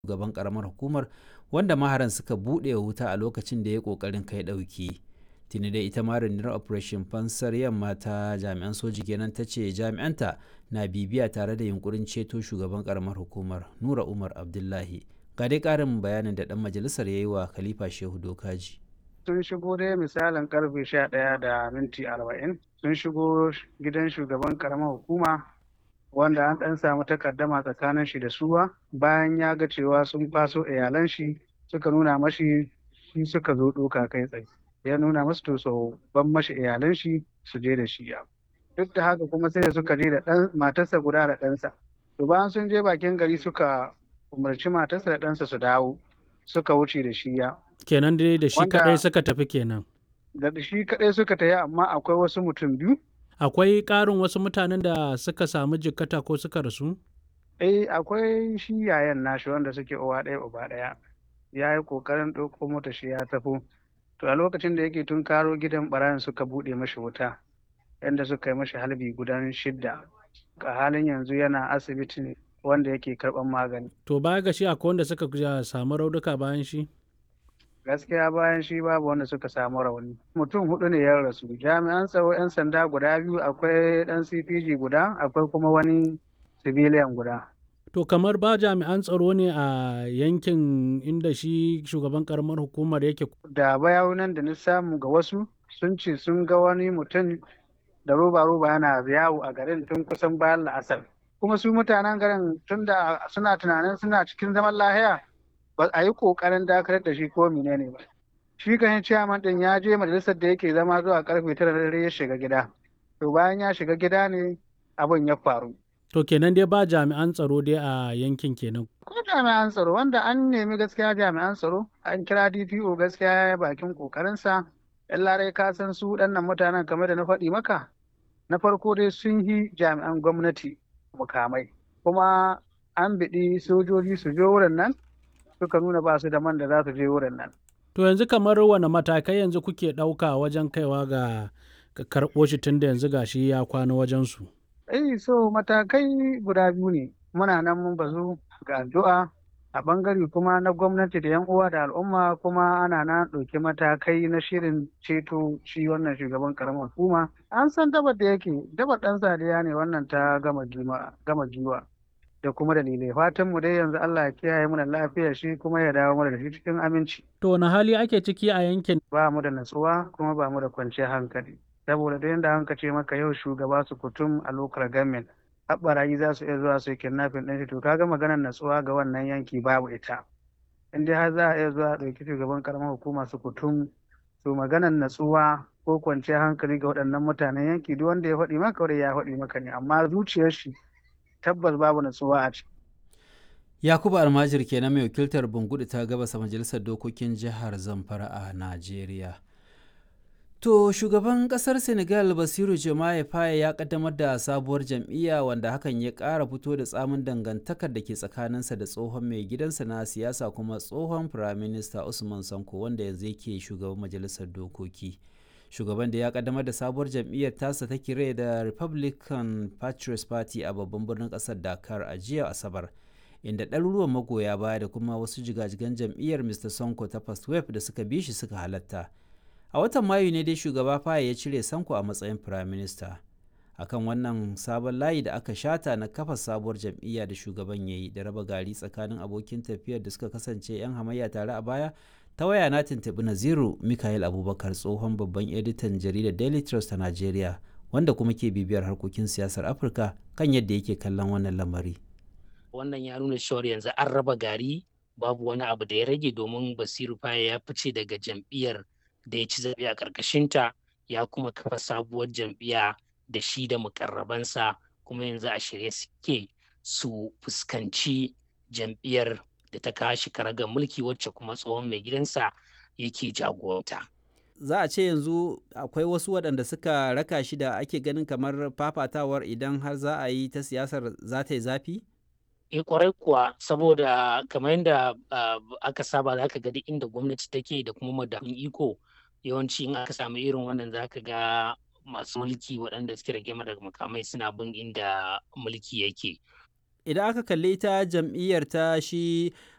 shugaban karamar hukumar wanda maharan suka buɗe wuta a lokacin da ya ƙoƙarin kai ɗauki tuni dai ita ma rundunar operation fansar yamma ta jami'an soji kenan ta ce jami'anta na bibiya tare da yunkurin ceto shugaban karamar hukumar nura umar abdullahi ga dai ƙarin bayanin da ɗan majalisar ya yi wa khalifa shehu dokaji sun shigo dai misalin karfe sha ɗaya da minti arba'in sun shigo gidan shugaban karamar hukuma wanda an ɗan samu takaddama tsakanin shi da suwa bayan ya ga cewa sun kwaso iyalan shi suka nuna mashi shi suka zo ɗoka kai tsaye ya nuna masu to so ban mashi iyalan shi su je da shi duk da haka kuma sai da suka je da ɗan matarsa guda da ɗansa to bayan sun je bakin gari suka umarci matarsa da ɗansa su dawo suka wuce da shi ya kenan dai da shi kadai suka tafi kenan da shi kadai suka tafi amma akwai wasu mutum biyu akwai ƙarin wasu mutanen da suka samu jikkata ko suka rasu eh akwai shi yayan nashi wanda suke uwa ɗaya uba ɗaya ya yi ƙoƙarin ɗauko mota shi ya tafi to a lokacin da yake tun karo gidan ɓarayin suka buɗe mashi wuta yadda suka yi mashi halbi gudan shidda a halin yanzu yana asibiti ne wanda yake karɓar magani to baya ga shi akwai wanda suka samu raunuka bayan shi gaskiya bayan shi babu wanda suka samu rauni mutum hudu ne ya rasu jami'an tsaro 'yan sanda guda biyu akwai dan cpg guda akwai kuma wani civilian guda to kamar ba jami'an tsaro ne a yankin inda shi shugaban karamar hukumar yake da bayanan da na samu ga wasu sun ce sun ga wani mutum da roba-roba yana yawo a garin tun kusan bayan la'asar kuma su mutanen garin tun da suna tunanin suna cikin zaman lahiya ba a yi kokarin dakatar da shi ko menene ba shi kan ciyaman din ya je majalisar da yake zama zuwa karfe tara dare ya shiga gida to bayan ya shiga gida ne abin ya faru to kenan dai ba jami'an tsaro dai a yankin kenan ko jami'an tsaro wanda an nemi gaskiya jami'an tsaro an kira DPO gaskiya ya bakin kokarinsa yan larai ka san su waɗannan mutanen kamar da na faɗi maka na farko dai sun yi jami'an gwamnati mukamai kuma an biɗi sojoji su je wurin nan suka nuna ba su da man da za su je wurin nan. To yanzu kamar wane matakai yanzu kuke ɗauka wajen kaiwa ga karɓo shi tun da yanzu gashi ya kwana wajen su. Eh so matakai guda biyu ne muna nan mun bazu ga addu'a a bangare kuma na gwamnati da yan uwa da al'umma kuma ana na ɗauki matakai na shirin ceto shi wannan shugaban karamar hukuma an san dabar da yake dabar ɗan sadiya ne wannan ta gama giwa da kuma dalilai fatan mu dai yanzu Allah ya kiyaye mu da lafiyar shi kuma ya dawo mu da shi cikin aminci to wani hali ake ciki a yankin ba mu da natsuwa kuma ba mu da kwanciyar hankali saboda da yanda an ce maka yau shugaba su kutum a local government haɓarayi za su iya zuwa su yi kidnapping ɗin shi to kaga maganar natsuwa ga wannan yanki babu ita in dai har za a iya zuwa a ɗauki shugaban karamar hukuma su kutum to maganar natsuwa ko kwanciyar hankali ga waɗannan mutanen yanki duk wanda ya faɗi maka wanda ya faɗi maka ne amma zuciyar shi tabbas babu natsuwa a ciki. Yakubu Almajir kenan mai wakiltar Bungudu ta gabasa majalisar dokokin jihar Zamfara a Najeriya. To shugaban kasar Senegal Basiru Jomaye Faye ya kaddamar da sabuwar jam'iyya wanda hakan ya ƙara fito da tsamin dangantakar da ke tsakaninsa da tsohon mai gidansa na siyasa kuma tsohon firaminista Usman Sanko wanda yanzu yake shugaban majalisar dokoki. shugaban da ya kaddamar da sabuwar jam'iyyar tasa ta kire da republican patriots party a babban birnin kasar dakar a jiya asabar inda ɗaruruwan magoya baya da kuma wasu jigajigan jam'iyyar mr sonko ta first wave da suka bi shi suka halatta a watan mayu ne dai shugaba faye ya cire sanko a matsayin prime minister akan wannan sabon layi da aka shata na kafa sabuwar jam'iyya da shugaban ya yi da raba gari tsakanin abokin tafiyar da suka kasance 'yan hamayya tare a baya ta waya na tuntuɓi naziru mikael abubakar tsohon babban editan jaridar daily trust ta najeriya wanda kuma ke bibiyar harkokin siyasar afirka kan yadda yake kallon wannan lamari wannan ya nuna cewar yanzu an raba gari babu wani abu da ya rage domin basiru faye ya fice daga jam'iyyar da ya ci zaɓe a ƙarƙashinta ya kuma kafa sabuwar jam'iyya da shi da mukarrabansa kuma yanzu a shirye suke su fuskanci jam'iyyar da ta kashi karagar mulki wacce kuma tsohon mai gidansa yake jagoranta. Za a ce yanzu akwai wasu waɗanda suka raka shi da ake ganin kamar fafatawar idan har za a yi ta siyasar za ta yi zafi? E kwarai kuwa saboda kamar yadda aka saba za ka ga duk inda gwamnati take da kuma madafun iko yawanci in aka samu irin wannan za ka ga masu mulki waɗanda suke rage daga makamai suna bin inda mulki yake. idan aka kalli ta jam'iyyar ta shi